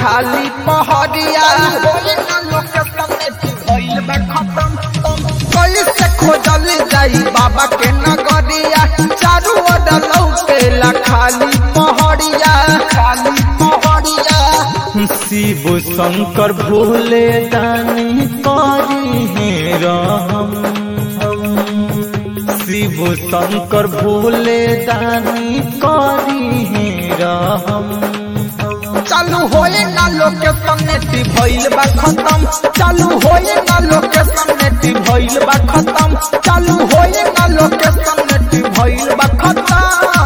खाली पहरिया कैसे खोजल जाई बाबा के नगरिया चारू ओर लौकेला खाली पहरिया खाली पहरिया शिव शंकर भोले दानी करी है राम शिव शंकर भोले दानी करी है राम चालू होए ना लोकेशन नेटी भइल बा खत्म चालू होए ना लोकेशन नेटी भइल बा खत्म चालू होए ना लोकेशन नेटी भइल बा खत्म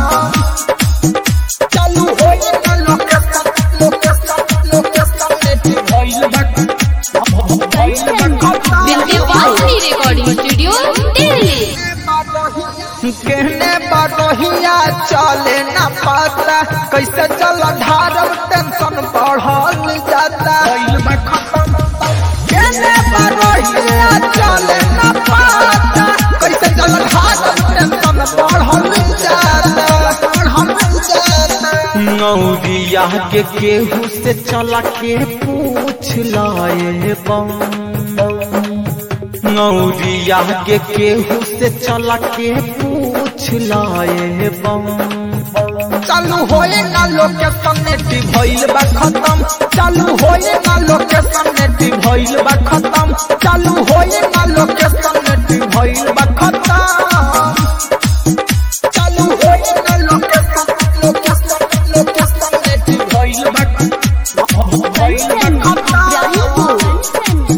चालू होए ना लोकेशन लोकेशन लोकेशन नेटी भइल बा भइल बा खत्म विंध्यवासिनी रिकॉर्डिंग स्टूडियो दिल्ली कहने बरोहिया चले न पाता कैसे चल धारम टेंशन बढ़ल जाता कहने बरोहिया चले न पाता कैसे चल धारम टेंशन बढ़ल जाता बढ़ल जाता नौरिया के केहू से चला के पूछ लाए बम नौरिया के केहू से चला के पूछ लाए बम चालू होए ना लोकेशन नेटी भइल बा खत्म चालू होए ना लोकेशन नेटी भइल बा खत्म चालू होए ना लोकेशन नेटी भइल बा खत्म चालू होए ना लोकेशन लोकेशन लोकेशन नेटी भइल बा भइल बा खत्म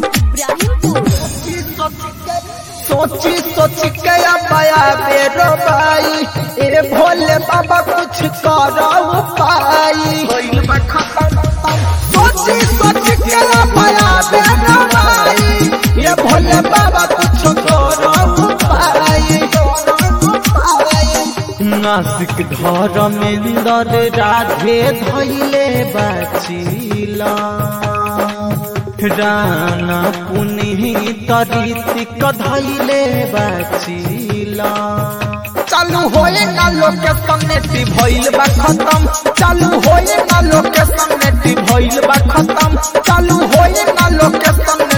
सोची सोची के पाया बेरो भाई ए भोले बाबा कुछ करो पाई सोची सोची के पाया बेरो भाई ए भोले बाबा कुछ करो पाई नासिक धर्मेंद्र राधे धैले बाचिला राना पुनीत रीतिक धैले बाचिला चालू होए ना लोकेशन नेटी भइल बा खत्म चालू होए ना लोकेशन नेटी भइल बा खत्म चालू होए ना लोकेशन